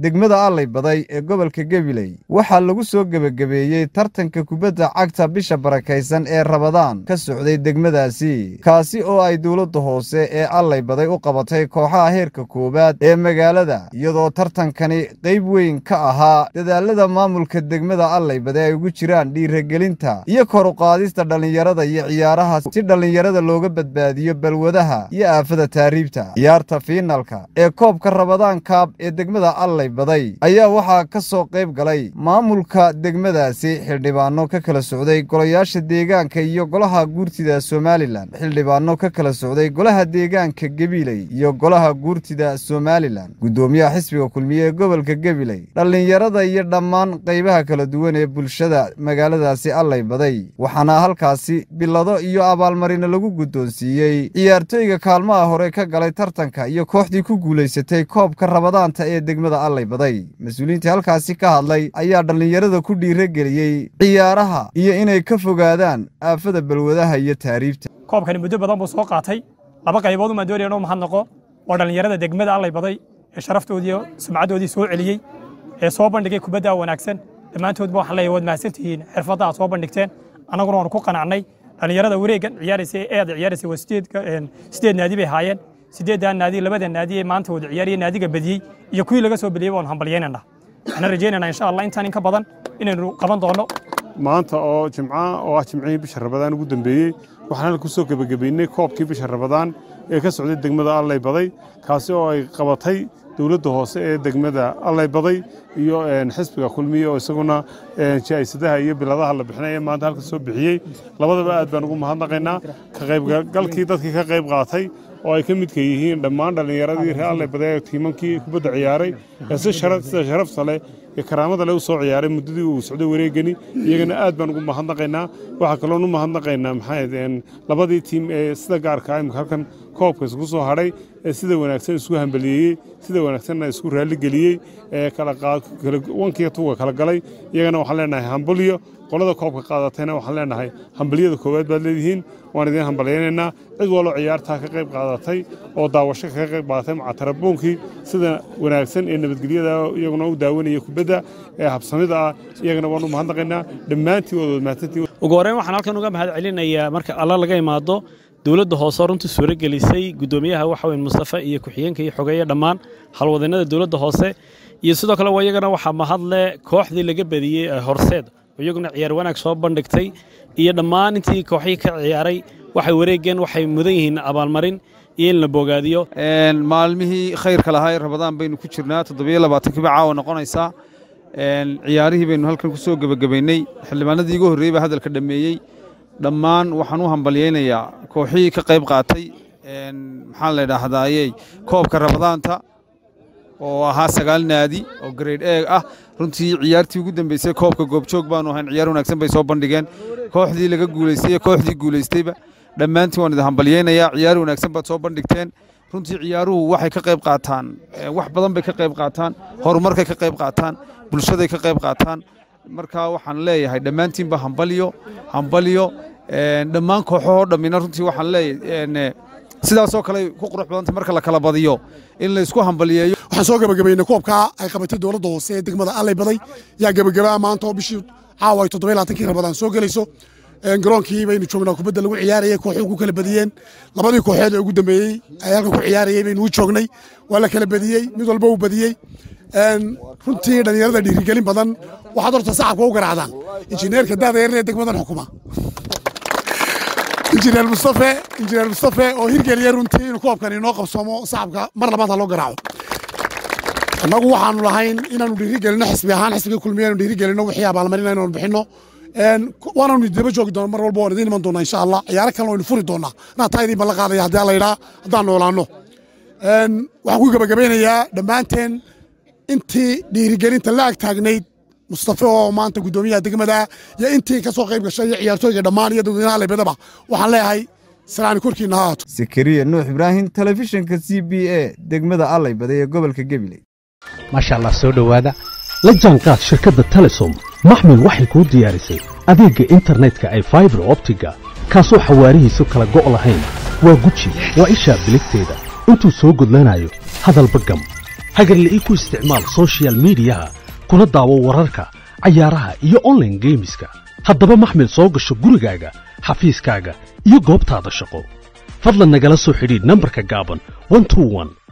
degmada allay baday ee gobolka gabiley waxaa lagu soo gebagabeeyey tartanka kubadda cagta bisha barakaysan ee rabadaan ka socday degmadaasi kaasi oo ay dowladda hoose ee allay baday u qabatay kooxaha heerka koowaad ee magaalada iyadoo tartankani qayb weyn ka ahaa dadaalada maamulka degmada allay baday ay ugu jiraan dhiiragelinta iyo kor u qaadista dhallinyarada iyo ciyaaraha si dhallinyarada looga badbaadiyo balwadaha iyo aafada taariibta ciyaarta fiinalka ee koobka rabadaan kaab ee degmada allay baday ayaa waxaa ka soo qayb galay maamulka degmadaasi xildhibaano ka kala socday golayaasha deegaanka iyo golaha guurtida somalilan xildhibaano ka kala socday golaha deegaanka gabiley iyo golaha guurtida somalilan guddoomiyaha xisbiga kulmiye ee gobolka gabiley dhallinyarada iyo dhammaan qaybaha kala duwan ee bulshada magaaladaasi allay baday waxaana halkaasi bilado iyo abaalmarina lagu guddoonsiiyey ciyaartooyga kaalmaha hore ka galay tartanka iyo kooxdii ku guulaysatay koobka rabadaanta ee degmada allay baday mas-uuliyiintii halkaasi ka hadlay ayaa dhallinyarada ku dhiirageliyey ciyaaraha iyo inay ka fogaadaan aafada balwadaha iyo taariibta koobkani muddo badan buu soo qaatay laba qaybood umaan doonaya inuu mahadnaqo oo dhallinyarada degmada allay baday ee sharaftoodii sumcaddoodii soo celiyey ee soo bandhigay kubadda wanaagsan dhammaantoodba waxaan leeyahay waad mahadsantihiin xirfadda aad soo bandhigteen annaguna waanu ku qanacnay dhallinyarada wareeggan ciyaaraysa ee aad ciyaaraysa waa sideed naadi bay haayeen sideeddaa naadi labada naadi ee maanta wada ciyaariye naadiga badiyey iyo kuwii laga soo beliyey waanu hambalyaynana waxaan rajaynaynaa insha allah intaan in ka badan inaynu qaban doono maanta oo jimca oo ah jimcihii bisha rabadaan ugu dambeeyey waxaan halka kusoo gebagabeynay koobkii bisha rabadaan ee ka socday degmada allay baday kaasi oo ay qabatay dowladda hoose ee degmada allay baday iyo xisbiga kulmiye oo isaguna jaa'isadaha iyo biladaha la bixinaya maanta halka soo bixiyey labadaba aad baan ugu mahadnaqaynaa ka qaybgalkii dadkii ka qayb qaatay oo ay ka midka yihiin dhammaan dhallinyaradii reer allay baday tiimankii kubadda ciyaaray ee si sida sharafta leh iyo karaamada leh u soo ciyaaray muddadii uu socday wareegani iyagana aad baan ugu mahadnaqaynaa waxaa kaloon u mahadnaqaynaa maxaa labadii tiim ee sida gaarka imika halkan koobka isku soo hadhay ee sida wanaagsan isku hambaliyeeyey sida wanaagsanna isku raalligeliyey ee wankiga tuga kala galay iyagana waxaan leenahay hambalyo qolada koobka qaadatayna waxaan leenahay hambalyada koowaad baad leedihiin waan idiin hambalyaynaynaa cid waloo ciyaartaa ka qayb qaadatay oo daawasho kaga qayb qaadatay macatarabuunkii sida wanaagsan ee nabadgelyada iyaguna u daawanaya kubadda ee habsamida ah iyagana waan u mahadnaqaynaa dhammaantiin waad mahadsantiin ugu horreyn waxaan halkan uga mahad celinayaa marka alla laga imaado dowladda hoose runtii suuro gelisay guddoomiyaha waxa weyn mustafa iyo ku-xigeenka iyo xogeeye dhammaan halwadaennada dowladda hoose iyo sidoo kale iyagana waxaa mahadle kooxdii laga badiyey ee horseed iyaguna ciyaar wanaag soo bandhigtay iyo dhammaan intii kooxihii ka ciyaaray waxay wareegeen waxay mudan yihiin abaalmarin iyo in la bogaadiyo maalmihii khayrka lahaa ee rabadaan baynu ku jirnaa toddobiyo labaatankiiba caawa noqonaysaa ciyaarihii baynu halkan ku soo gebagabaynay xildhibaanadii igu horreeyey baa hadalka dhammeeyey dhammaan waxaan u hambalyaynayaa kooxihii ka qayb qaatay maxaa la idhaahdayey koobka rabadaanta oo ahaa sagaal naadi oo grade e ah runtii ciyaartii ugu dambeysay koobka goobjoog baanu ahayn ciyaar wanaagsan bay soo bandhigeen kooxdii laga guulaystay iyo kooxdii guulaystayba dhammaantiin waan idin hambalyaynayaa ciyaar wanaagsan baad soo bandhigteen runtii ciyaaruhu waxay ka qayb qaataan wax badan bay ka qayb qaataan horumarkay ka qayb qaataan bulshaday ka qayb qaataan marka waxaan leeyahay dhammaantiinba hambalyo hambalyo dhammaan kooxahoo dhammina runtii waxaan leeyahay sidaasoo kale ku qurux badanta marka la kala badiyo in la isku hambaliyeeyo waxaan soo gebagabaynay koobkaa ay qabatay dowladda hoose ee degmada allay baday yaa gebagabaa maanta oo bishii caawa ay toddoba laatankii rabadaan soo gelayso garoonkii baynu joognaa kubadda lagu ciyaarayay kooxuhu ku kala badiyeen labadii kooxeed ee ugu dambeeyey ay halkan ku ciyaarayay baynu u joognay waa la kala badiyey mid walba uu badiyey runtii dhallinyarada dhiirigelin badan waxaad horta sacabka u garaacdaan injineerka daada yaree degmadan xukuma injineer mustafe injineer mustafe oo hirgeliya runtii inuu koobkan inoo qabsoomo sacabka mar labaad ha loo garaaco annagu waxaanu lahayn inaanu dhiirigelino xisbi ahaan xisbiga kulmiya anu dhiirigelino wixii abaalmarina inaanu bixino waanaanu daba joogi doona mar walba waan idiin iman doonaa insha allah ciyaaro kalena waynu furi doonaa anaa taa idiin ballan qaadaya haddii alla yidhaa haddaan noolaano waxaan ku gebagabeynayaa dhammaanteen intii dhiirigelinta la ag taagnayd mustafe oo maanta guddoomiyaha degmada iyo intii ka soo qayb gashay iyo ciyaartooyga dhammaan iyo dadweynaha leebadaba waxaan leeyahay salaani korkiina ha haato sakariya nuux ibraahim telefishinka c b a degmada allay baday ee gobolka gabiley maasha allah soo dhowaada la jaanqaad shirkadda telesom maxmil waxay kuu diyaarisay adeegga internetka ay faibar optiga kaasoo xawaarihiisu kala go' lahayn waa guji waa ishaa biligteeda intuu soo gudlanayo hadalba gam hagarla'ii ku isticmaal soshiyal miidiyaha kuna daawo wararka cayaaraha iyo onlaine geemiska haddaba maxmil soo gasho gurigaaga xafiiskaaga iyo goobtaada shaqo fadlan nagala soo xidhiidh nambarka gaaban